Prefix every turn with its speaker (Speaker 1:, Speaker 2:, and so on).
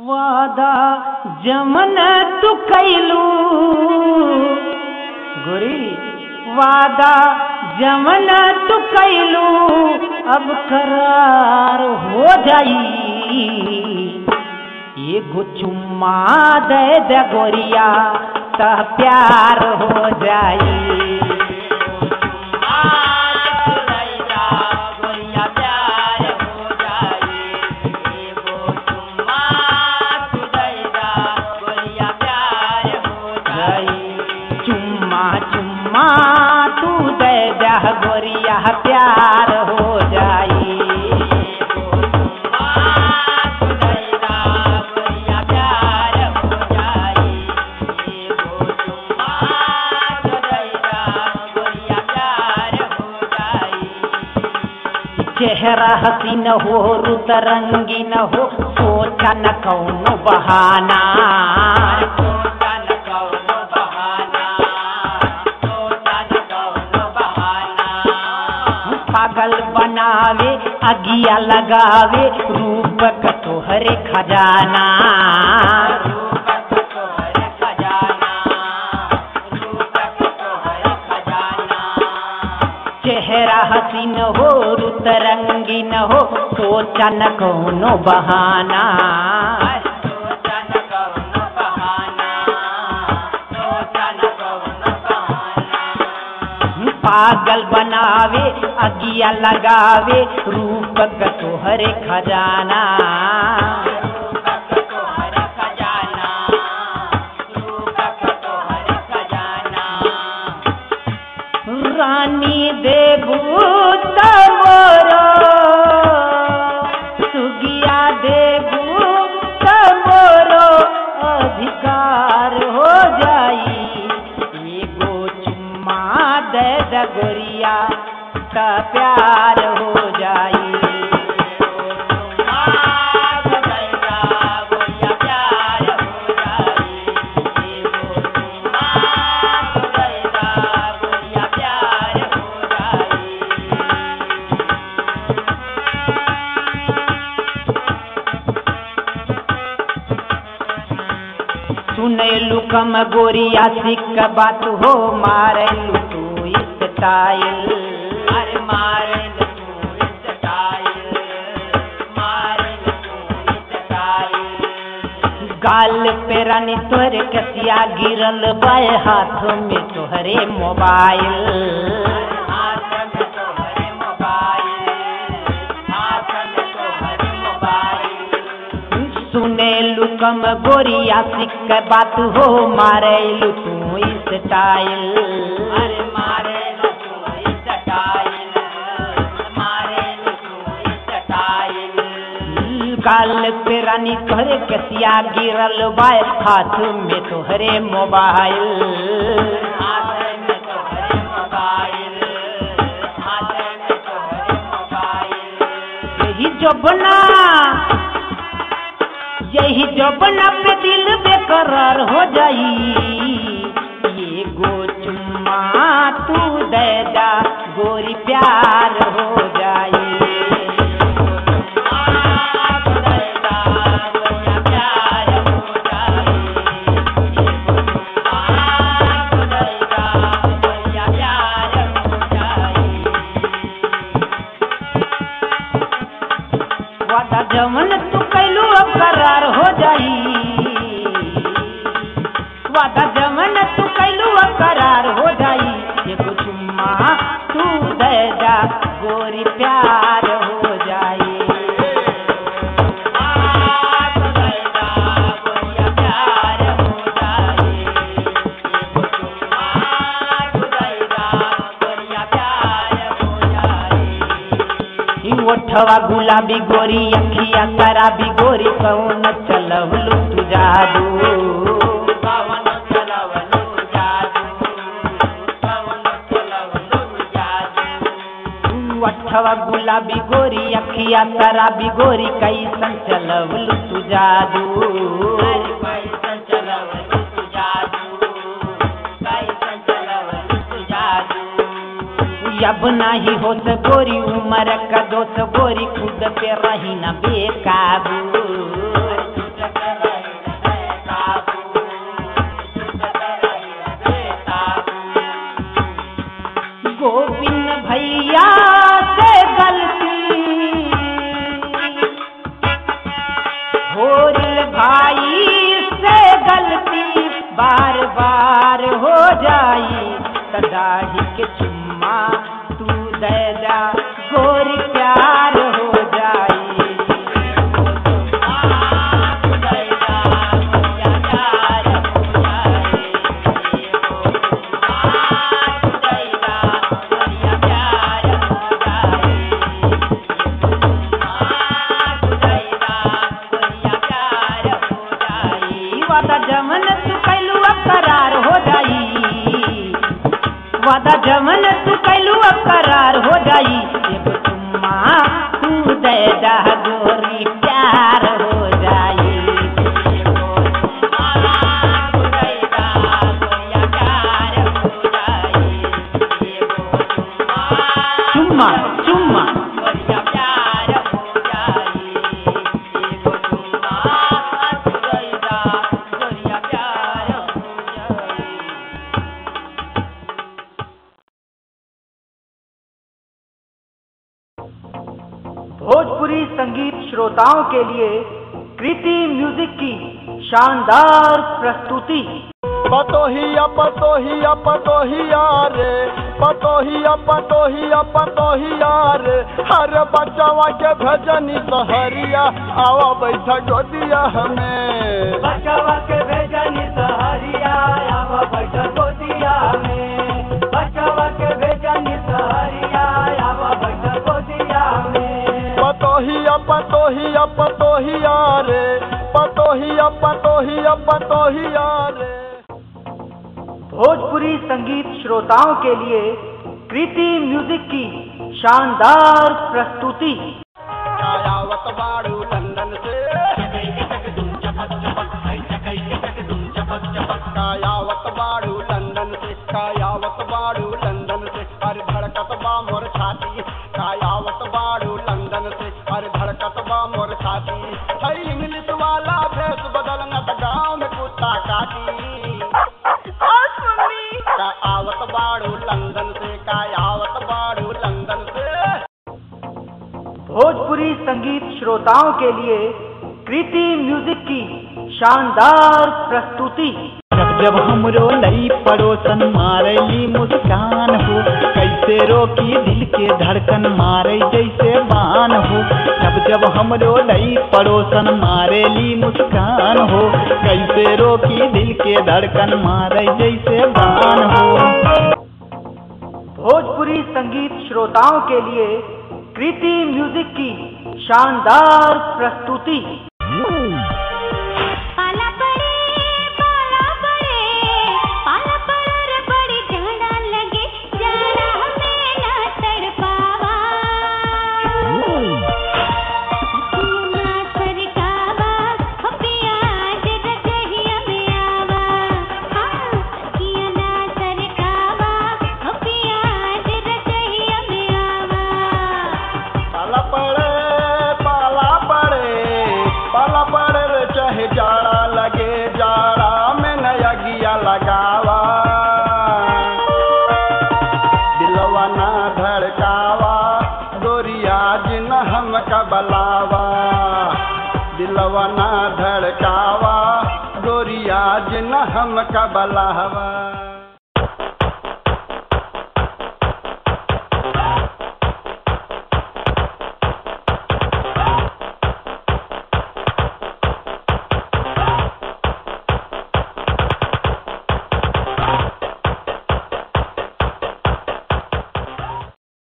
Speaker 1: वादा जमन तू कैलू गोरी वादा जमन तू कैलू अब करार हो जाई एगो चुम्मा दे दे गोरिया त प्यार हो जाई चुम्मा चुम्मा तू दे जा गोरिया प्यार हो जाई चेहरा हसीन हो रुत रंगीन हो सोचा न कौनो बहाना पागल बनावे अगिया लगावे रूप का तोहरे खजाना चेहरा हसीन हो रुत रंगीन हो सोचा न कौनो बहाना पागल बनावे अगिया लगावे रूप का तोहरे खजाना रानी देबू तमोरो सुगिया देबू तमोरो अधिकार हो जाई एगो चुम्मा दे द गोरिया त प्यार हो जाई सुनैलू कम गोरिया सिक बात हो मारलू तू स्टाइल अरे मारलू तू स्टाइल मारलू तू स्टाइल गाल पे रानी तोहरे कसिया गिरल बाय हाथ में तोहरे मोबाइल हाथ में तोहरे मोबाइल हाथ में तोहरे मोबाइल सुनेलू कम गोरिया सिक बात हो मारेलू तू स्टाइल अरे मारेलू तू स्टाइल मारेलू तू स्टाइल काल पे रानी तोहरे कसिया गिरल बाय हाथ में तोहरे मोबाइल हाथ में तोहरे मोबाइल हाथ में तोहरे मोबाइल यही जो बना यही जबना पे दिल बेकरार हो जाई ये गो चुम्मा तू दे दा गोरी प्यार हो जाई वादा जमन तू कैलू अब करार हो जाई वादा जमन तू कैलू अब करार हो जाई ये कुछ चुम्मा तू दे जा गोरी प्यार हो जाई ई ओठवा गुलाबी गोरी अखिया शराबी गोरी कौन चलवलू तू जादू अठवा गुलाबी गोरी अखिया शराबी गोरी कैसन चलवलू तू जादू अब नाही होत गोरी उमर का दोस्त गोरी खुद पे रही न बेकाबू भोर भाई से गलती बार बार हो जाई तदाही के चुम्मा तू दे जा गोरी प्यार हो जाई वादा जमन तू कैलू अब करार हो जाई वादा जमन तू कैलू अब करार हो जाई एगो चुम्मा तू दे दा गोरी प्यार हो जाई चुम्मा चुम्मा भोजपुरी संगीत श्रोताओं के लिए कृति म्यूजिक की शानदार प्रस्तुति
Speaker 2: पतोहिया पतोहिया पतोहिया रे पतोहिया पतोहिया पतोहिया रे हर बच्चावा के भजनी सहरिया आवा बैठा गोदिया हमें
Speaker 1: बचवा के भेजनी सहरिया आवा बैठ गोदिया में बचवा के भेजनी सहरिया आवा बैठ गोदिया में
Speaker 2: पतोहिया पतोहिया पतोहिया रे पतोहिया पतोहिया पतोहिया रे
Speaker 1: भोजपुरी संगीत श्रोताओं के लिए कृति म्यूजिक की शानदार प्रस्तुति
Speaker 2: कायावत बाड़ू लंदन से कायावत बाड़ू लंदन से कायावत बाड़ू लंदन से अरे धड़कत बा मोर छाती कायावत बाड़ू लंदन से अरे धड़कत बा मोर छाती है इंग्लिश वाला भेष बदल न त गाँव में कुत्ता काटी का आवत बाड़ू लंदन से कायावत बाड़ू लंदन से
Speaker 1: भोजपुरी संगीत श्रोताओं के लिए कृति म्यूजिक की शानदार प्रस्तुति
Speaker 3: जब जब हमरो नई पड़ोसन मारली मुस्कान हो कैसे रोकी दिल के धड़कन मारे जैसे बान हो जब जब हमरो नई पड़ोसन मारेली मुस्कान हो कैसे रोकी दिल के धड़कन मारे जैसे बान हो
Speaker 1: भोजपुरी संगीत श्रोताओं के लिए कृति म्यूजिक की शानदार प्रस्तुति
Speaker 4: पाला पड़े पाला पड़े पाला पड़े रे बड़ी जाड़ा लगे जाड़ा हमें ना तड़पावा ना सरकावा हो पिया जग कहिया में आवा हाँ किया ना सरकावा हो पिया जग कहिया में आवा
Speaker 2: पाला पड़े पाला पड़े पाला पड़े रे चाहे जाड़ा लगे जाड़ा में नया गिया लगावा दिलवा ना धड़कावा गोरिया जिन हम कबलावा दिलवा ना धड़कावा गोरिया जिन हम कबलावा